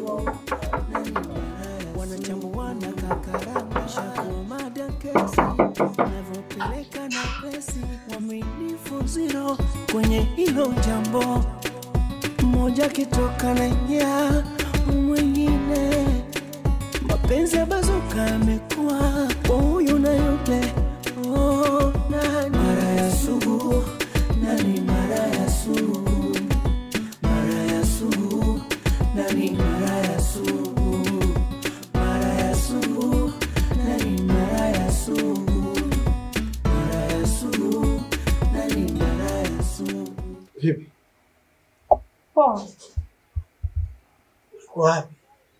wanachambuana kakaranga shakumada kesi navyopeleka na pesi waminifu ziro kwenye hilo jambo mmoja kitoka na ingia mwingine mapenzi ya bazuka yamekuwa kwa huyu na yule oh, nani mara ya sugu nani mara ya sugu mara ya sugu nani mara ya sugu mara ya sugu nani mara ya sugu mara ya sugu nani mara ya sugu Vipi? Poa. Uko wapi?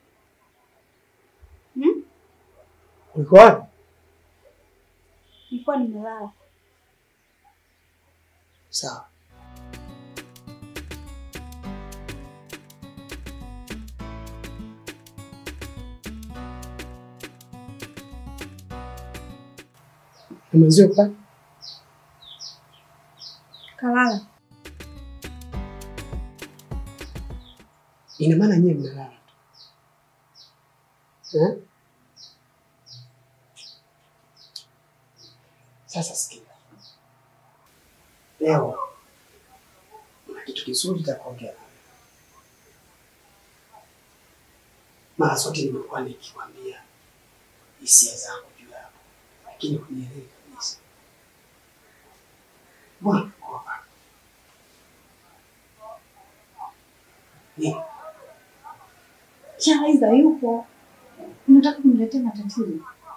Hmm? Uko wapi? Nilikuwa nimelala. Sawa. Na mwenzio pa? Kalala. Ina maana nyie mnalala tu. Eh? Sasa sikia. Leo kuna kitu kizuri cha kuongea. Mara zote nimekuwa nikikwambia hisia zangu juu yako, lakini hunielewi kabisa. Mbona unaogopa? Nini? Charlize yupo. Unataka kuniletea matatizo?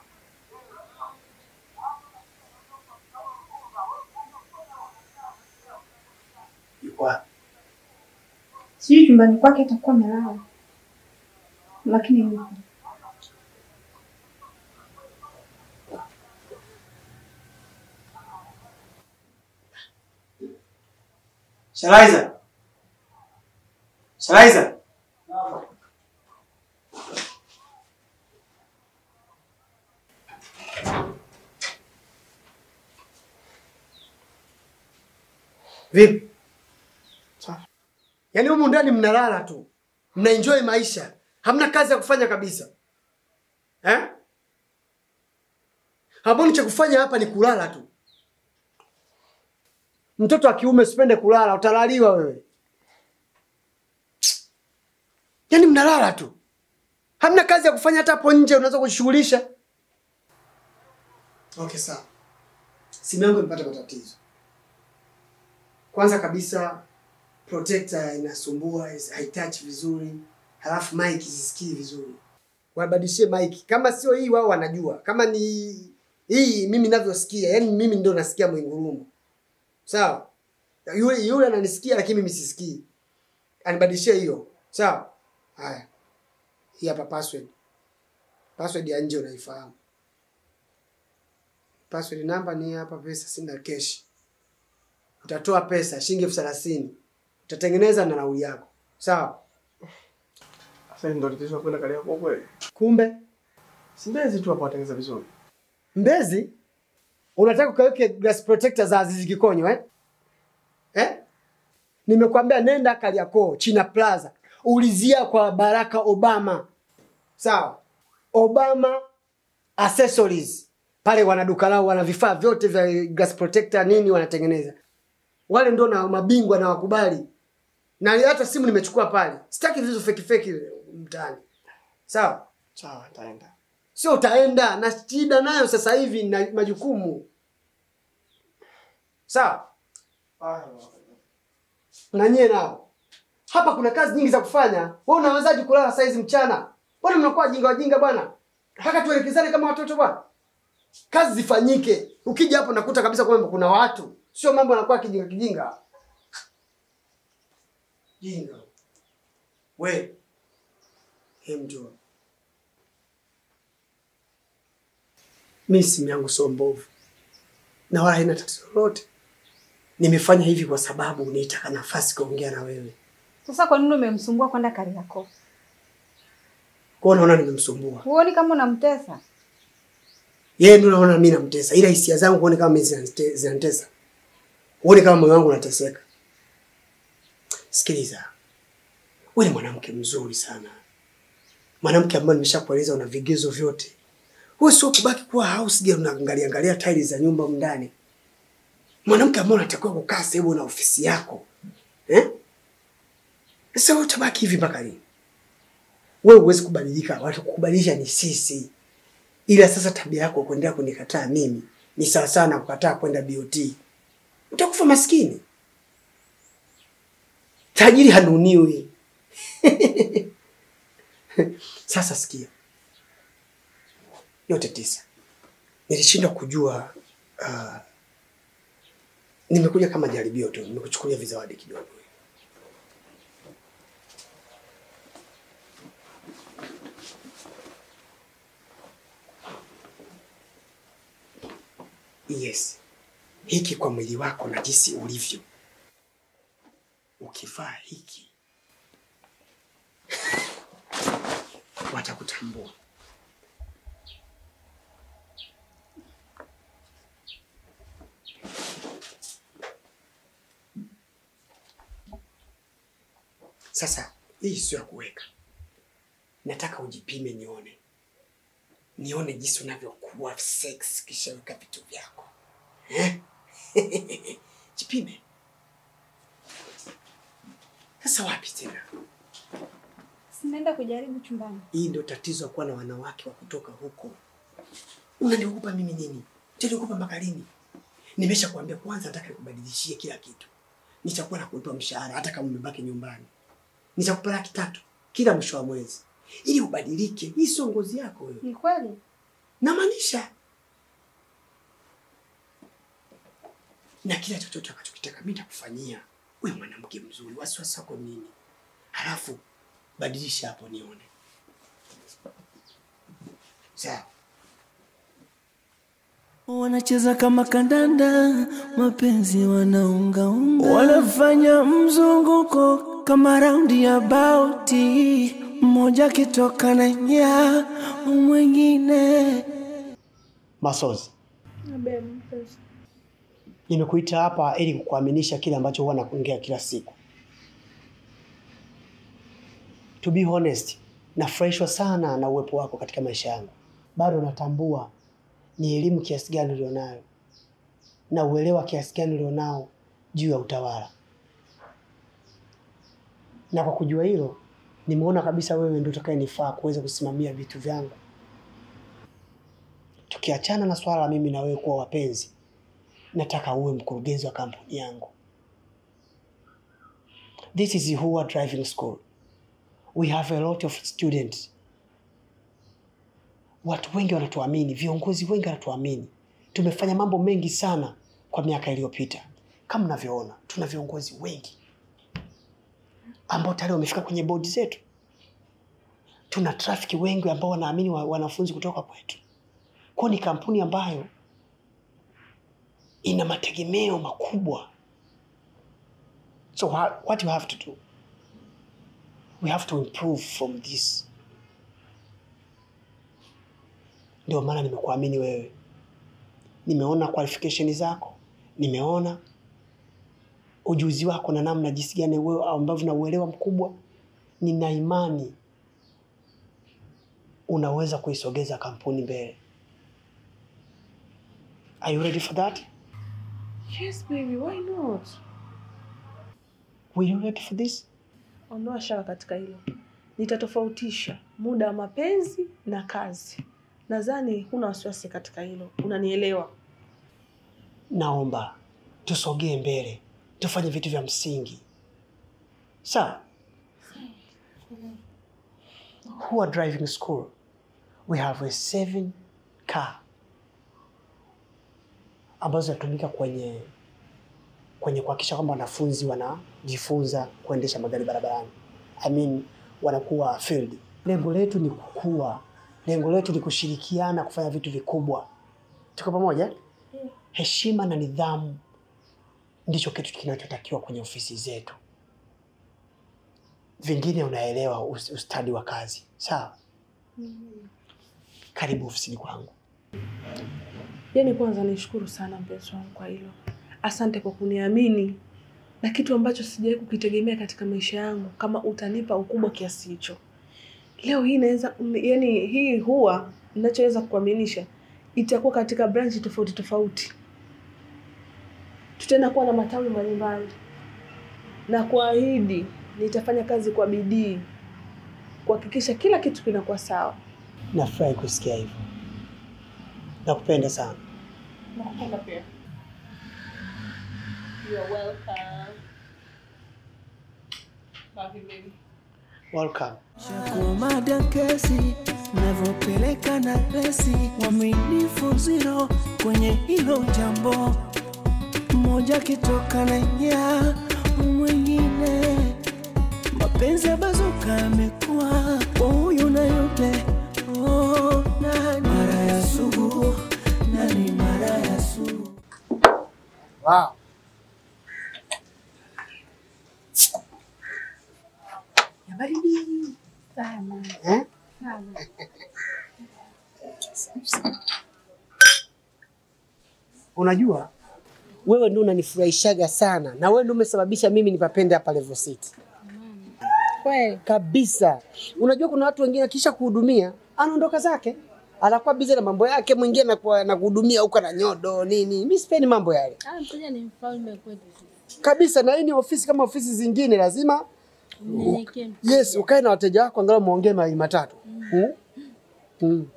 Yuko wapi? Sijui chumbani kwake atakuwa amelala. Lakini yupo. Shalaiza. Shalaiza. Vipi? Yaani humu ndani mnalala tu. Mnaenjoy maisha. Hamna kazi ya kufanya kabisa. Eh? Hamoni cha kufanya hapa ni kulala tu. Mtoto wa kiume usipende kulala, utalaliwa wewe. Yaani mnalala tu, hamna kazi ya kufanya. Hata hapo nje unaweza kujishughulisha. Okay, sawa. Simu yangu imepata matatizo. Kwanza kabisa protector inasumbua, is- haitouch vizuri, halafu mic sisikii vizuri. Wabadilishie mic. Kama sio hii, wao wanajua. Kama ni hii, mimi ninavyosikia, yani mimi ndio nasikia mwingurumo. Sawa. Yule yule ananisikia lakini mimi sisikii. Anibadilishie hiyo. Sawa. Haya. Hii hapa password. Password ya nje unaifahamu. Password namba ni hapa, pesa sina cash. Utatoa pesa shilingi elfu thelathini. Utatengeneza na nauli yako. Sawa. Sasa ndio tatizo la kwenda Kariakoo kweli? Kumbe Si Mbezi tu hapo watengeneza vizuri. Mbezi unataka ukaweke glass protector za Azizi Kikonyo eh? Eh? Nimekwambia nenda Kariakoo China Plaza, ulizia kwa Baraka Obama, sawa? Obama Accessories pale, wana duka lao, wana vifaa vyote vya glass protector nini, wanatengeneza wale, ndo na mabingwa na wakubali, na hata simu nimechukua pale, sitaki vitu feki feki mtaani, sawa? Sawa, nitaenda. Sio utaenda na shida nayo sasa hivi na majukumu. Sawa? Na nyie nao. Hapa kuna kazi nyingi za kufanya. Wewe unawezaje kulala saizi mchana? Mbona mnakuwa jinga wajinga bwana? Mpaka tuelekezane kama watoto bwana. Kazi zifanyike. Ukija hapo nakuta kabisa kwamba kuna watu. Sio mambo yanakuwa kijinga kijinga. Jinga. We. Hem njoo. mi simu yangu sio mbovu na wala haina tatizo lolote. Nimefanya hivi kwa sababu nitaka nafasi kuongea na wewe. Sasa kwa nini umemsumbua kwenda Kariakoo? Kwa hiyo naona nimemsumbua Huoni kama unamtesa? yeye, ndio naona mimi namtesa, ila hisia zangu huoni kama mimi zinanite- zinanitesa, huoni kama moyo wangu unateseka. Sikiliza, wewe ni mwanamke mzuri sana, mwanamke ambaye nimeshakueleza una vigezo vyote. Wewe sio kubaki kuwa house girl unaangalia angalia tiles za nyumba humu ndani. Mwanamke ambaye unatakiwa kukaa sehemu na ofisi yako. Eh? Sasa wewe utabaki hivi mpaka lini? Wewe huwezi kubadilika, watu kukubadilisha ni sisi. Ila sasa tabia yako kuendelea kunikataa mimi ni sawa sawa na kukataa kwenda BOT. Utakufa maskini. Tajiri hanuniwi. Sasa sikia, yote tisa nilishindwa kujua. Uh, nimekuja kama jaribio tu, nimekuchukulia vizawadi kidogo. Yes, hiki kwa mwili wako na jinsi ulivyo, ukivaa hiki watakutambua. Sasa hii sio ya kuweka, nataka ujipime, nione nione jinsi unavyokuwa sex kisha weka vitu vyako eh? Jipime. Sasa wapi tena? Sinaenda kujaribu chumbani. Hii ndio tatizo ya kuwa na wanawake wa kutoka huko. Unaniogopa mimi nini? Utaniogopa mpaka lini? Nimesha kuambia kwanza, nataka nikubadilishie kila kitu. Nitakuwa nakulipa mshahara hata kama umebaki nyumbani. Nitakupa laki tatu kila mwisho wa mwezi ili ubadilike. Hii sio ngozi yako wewe. Ni kweli? Namaanisha, na kila chochote utakachokitaka mimi nitakufanyia. Wewe mwanamke mzuri, wasiwasi wako nini? Halafu badilisha hapo nione. Sawa. Wanacheza kama kandanda, mapenzi wanaungaunga, wanafanya mzunguko kama raundi ya bauti, mmoja akitoka na nya mwingine. Masozi, nimekuita hapa ili kukuaminisha kile ambacho huwa nakuongea kila siku. To be honest, nafurahishwa sana na uwepo wako katika maisha yangu. Bado natambua ni elimu kiasi gani ulionayo na uelewa kiasi gani ulionao juu ya utawala, na kwa kujua hilo, nimeona kabisa wewe ndio utakayenifaa kuweza kusimamia vitu vyangu. Tukiachana na swala la mimi na wewe kuwa wapenzi, nataka uwe mkurugenzi wa kampuni yangu. This is Hua Driving School. We have a lot of students. Watu wengi wanatuamini, viongozi wengi wanatuamini. Tumefanya mambo mengi sana kwa miaka iliyopita. Kama unavyoona, tuna viongozi wengi ambao tayari wamefika kwenye bodi zetu. Tuna trafiki wengi ambao wanaamini wa- wanafunzi kutoka kwetu. Kwa ni kampuni ambayo ina mategemeo makubwa. So wha- what you have to do, we have to improve from this. Ndio maana nimekuamini wewe, nimeona qualification zako, nimeona ujuzi wako na namna jinsi gani wewe ambavyo na uelewa mkubwa. Nina imani unaweza kuisogeza kampuni mbele. Are you ready for that? Yes, baby, why not? Were you ready for this? Ondoa shaka katika hilo. Nitatofautisha muda wa mapenzi na kazi. Nadhani huna wasiwasi katika hilo, unanielewa. Naomba tusogee mbele, tufanye vitu vya msingi. Sawa? Hua Driving School, we have a seven car ambazo zinatumika kwenye kwenye kuhakikisha kwamba wanafunzi wanajifunza kuendesha magari barabarani. I mean, wanakuwa field. Lengo letu ni kukua, lengo letu ni kushirikiana kufanya vitu vikubwa. Tuko pamoja? Heshima na nidhamu ndicho kitu kinachotakiwa kwenye ofisi zetu. Vingine unaelewa, us- ustadi wa kazi. Sawa? Karibu ofisini kwangu. Yaani kwanza nishukuru sana mpenzi wangu kwa hilo. Asante kwa kuniamini na kitu ambacho sijawahi kukitegemea katika maisha yangu, kama utanipa ukubwa kiasi hicho. leo hii naweza yani, hii huwa ninachoweza kukuaminisha itakuwa katika branch tofauti tofauti, tutaenda kuwa na matawi mbalimbali, na kuahidi nitafanya kazi kwa bidii kuhakikisha kila kitu kinakuwa sawa. Nafurahi kusikia hivyo, nakupenda sana. Nakupenda pia. You are welcome. Love you, baby. Welcome. Chakumada kesi navyopeleka na resi, waminifu zero kwenye hilo jambo, mmoja kitoka na nyaa mwingine, mapenzi ya bazuka yamekuwa kwa huyu na yule. Oh, nani mara ya sugu, nani mara ya sugu Wow. Ya baridi. Sana. Eh? Sana. Unajua wewe ndio unanifurahishaga sana na wewe ndio umesababisha mimi nipapende hapa Level City. Kweli. Kabisa. Unajua kuna watu wengine akisha kuhudumia anaondoka zake. Anakuwa bize na mambo yake, mwingine anakuwa anakuhudumia huko na nyodo nini. Mimi sipendi mambo yale. Ah, mteja ni mfalme kwetu sisi. Kabisa na hii ni ofisi kama ofisi zingine lazima Mnyenyekee mteja. yes, ukae na wateja wako angalau muongee mawili matatu. Mm. Mm.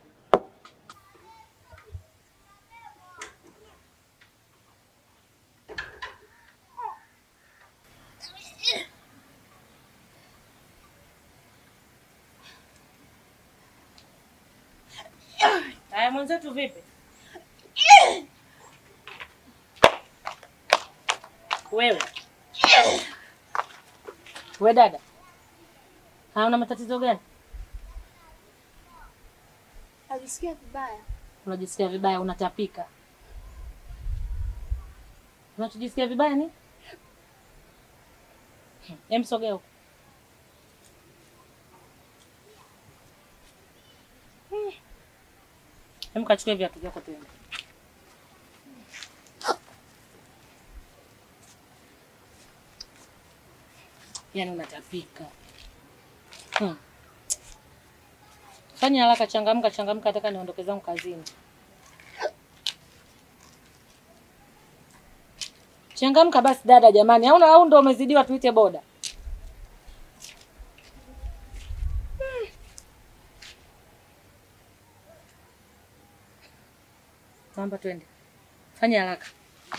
Haya mwenzetu vipi? Wewe. We dada. Haya una matatizo gani? Ajisikia vibaya. Unajisikia vibaya, unatapika. Unachojisikia vibaya ni? Hem, sogea huko. Hmm. Hem, kachukue viatu vyako tuende. Yaani unatapika. Hmm. Fanya haraka, changamka, changamka, nataka niondoke zangu kazini. Changamka basi dada, jamani, au au ndo umezidiwa, tuite boda. Hmm. Naomba twende, fanya haraka.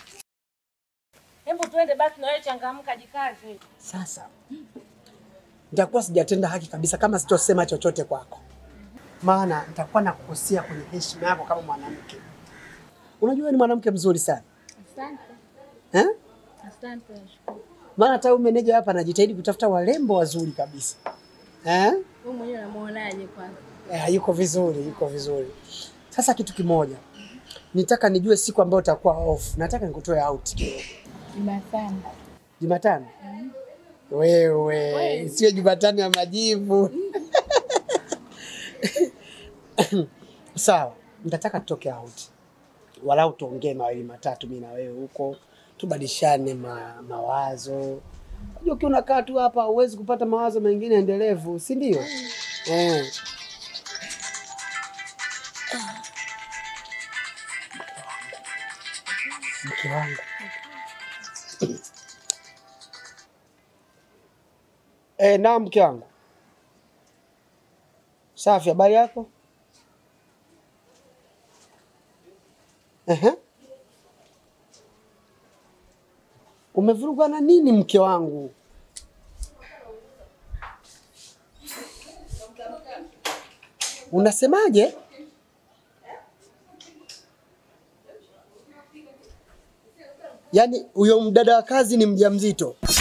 Hebu twende basi, na wewe changamka, jikaze. Sasa nitakuwa sijatenda haki kabisa kama sitosema chochote kwako, maana nitakuwa nakukosea kwenye heshima yako kama mwanamke. Unajua wewe ni mwanamke mzuri sana Asante. eh? Asante. nashukuru. Maana hata huyu meneja hapa anajitahidi kutafuta warembo wazuri kabisa eh? Wewe mwenyewe unamuonaje kwanza? Eh, yuko vizuri, yuko vizuri. Sasa kitu kimoja, nitaka nijue siku ambayo utakuwa off. Nataka nikutoe out kidogo. Jumatano. Jumatano? Wewe, sio Jumatano ya majivu. Sawa, nitataka tutoke out, walau tuongee mawili matatu, mimi na wewe huko, tubadilishane ma, mawazo. Unajua ukiwa unakaa tu hapa huwezi kupata mawazo mengine endelevu, si ndio? Eh. Mke wangu Eh, naam mke wangu. Safi, habari yako? Ehe. Umevurugwa na nini mke wangu? Unasemaje? Yaani huyo mdada wa kazi ni mjamzito?